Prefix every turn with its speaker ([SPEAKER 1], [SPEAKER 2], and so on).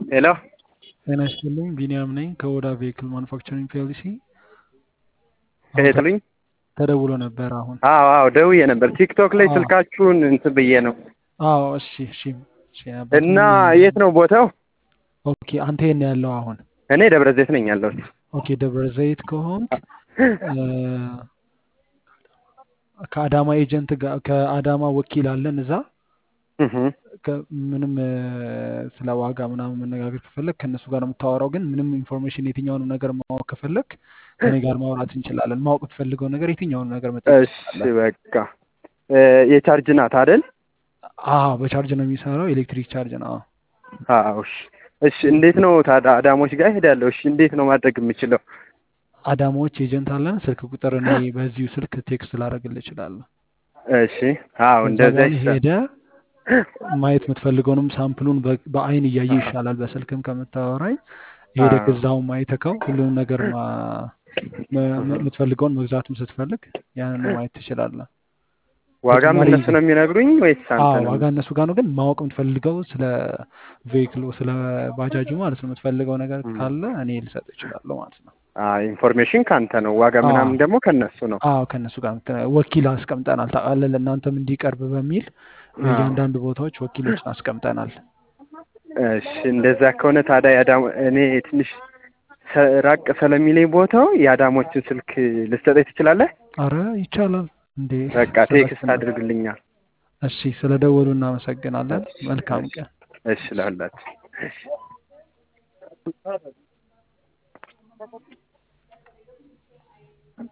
[SPEAKER 1] ሄሎ
[SPEAKER 2] ጤና ይስጥልኝ ቢኒያም ነኝ ከኦዳ ቬሂክል ማኑፋክቸሪንግ ፒኤልሲ። አሁን
[SPEAKER 1] ከየትልኝ?
[SPEAKER 2] ተደውሎ ነበር አሁን።
[SPEAKER 1] አዎ አዎ ደውዬ ነበር። ቲክቶክ ላይ
[SPEAKER 2] አዎ
[SPEAKER 1] ስልካችሁን እንትን ብዬ ነው
[SPEAKER 2] አዎ እሺ እሺ እሺ ነበር
[SPEAKER 1] እና
[SPEAKER 2] ምን
[SPEAKER 1] የት ነው ቦታው?
[SPEAKER 2] ኦኬ አንተ የት ነው ያለው አሁን?
[SPEAKER 1] እኔ ደብረ ዘይት ነኝ ያለሁት።
[SPEAKER 2] ኦኬ ደብረ ዘይት ከሆንክ እ፣ ከአዳማ ኤጀንት ጋር ከአዳማ ወኪል አለን እዛ
[SPEAKER 1] እህ
[SPEAKER 2] ከ- ምንም እ፣ ስለ ዋጋ ምናምን መነጋገር ከፈለግ ከእነሱ ጋር ነው የምታወራው። ግን ምንም ኢንፎርሜሽን የትኛውንም ነገር ማወቅ ከፈለግ ከኔ ጋር ማውራት እንችላለን። ማወቅ የምትፈልገው ነገር የትኛውንም ነገር መጠየቅ
[SPEAKER 1] እሺ
[SPEAKER 2] ትችላለን።
[SPEAKER 1] በቃ እ፣ የቻርጅ ናት አይደል?
[SPEAKER 2] አዎ በቻርጅ ነው የሚሰራው፣ ኤሌክትሪክ ቻርጅ ነው።
[SPEAKER 1] አዎ እሺ እሺ። እንዴት ነው ታዲያ አዳሞች ጋር እሄዳለሁ። እሺ እንዴት ነው ማድረግ የምችለው?
[SPEAKER 2] አዳማዎች ኤጀንት አለን። ስልክ ቁጥር እኔ በዚሁ ስልክ ቴክስት ላደርግልህ እችላለሁ።
[SPEAKER 1] እሺ አዎ
[SPEAKER 2] ከዛ
[SPEAKER 1] እንደዛ
[SPEAKER 2] በኋላ
[SPEAKER 1] ይሻል።
[SPEAKER 2] ሄደ ማየት የምትፈልገውንም ሳምፕሉን በ- በአይን እያየ ይሻላል። በስልክም ከምታወራኝ ሄደህ
[SPEAKER 1] አዎ
[SPEAKER 2] እዛው ማየተከው ሁሉንም ነገር ማ- መ- መ- የምትፈልገውን መግዛትም ስትፈልግ ያንን ማየት ትችላለህ።
[SPEAKER 1] ዋጋም
[SPEAKER 2] ተጨማሪ
[SPEAKER 1] እነሱ ነው የሚነግሩኝ ወይስ አንተ
[SPEAKER 2] አዎ
[SPEAKER 1] ነው?
[SPEAKER 2] ዋጋ እነሱ ጋር ነው። ግን ማወቅ የምትፈልገው ስለ ቬሂክሉ ስለ ባጃጁ ማለት ነው የምትፈልገው ነገር
[SPEAKER 1] እም።
[SPEAKER 2] ካለ እኔ ልሰጥ እችላለሁ ማለት ነው።
[SPEAKER 1] አዎ ኢንፎርሜሽን ካንተ ነው። ዋጋ
[SPEAKER 2] አዎ
[SPEAKER 1] ምናምን ደግሞ ከነሱ ነው።
[SPEAKER 2] አዎ ከእነሱ ጋር ምት- ወኪል አስቀምጠናል። ታውቃለህ፣ ለእናንተም እንዲቀርብ በሚል
[SPEAKER 1] አዎ
[SPEAKER 2] በእያንዳንዱ ቦታዎች ወኪሎችን አስቀምጠናል።
[SPEAKER 1] እሺ እንደዛ ከሆነ ታዲያ የአዳም እኔ ትንሽ ሰ- ራቅ ስለሚለኝ ቦታው የአዳሞችን ስልክ ልትሰጠኝ ትችላለህ?
[SPEAKER 2] አረ ይቻላል እንዴ
[SPEAKER 1] በቃ
[SPEAKER 2] ስለ
[SPEAKER 1] ቴክስት
[SPEAKER 2] ስለ
[SPEAKER 1] አድርግልኛል።
[SPEAKER 2] እሺ፣ ስለ ደወሉ እናመሰግናለን።
[SPEAKER 1] እሺ
[SPEAKER 2] መልካም
[SPEAKER 1] እሺ
[SPEAKER 2] ቀን።
[SPEAKER 1] እሺ ለሁላችሁ እሺ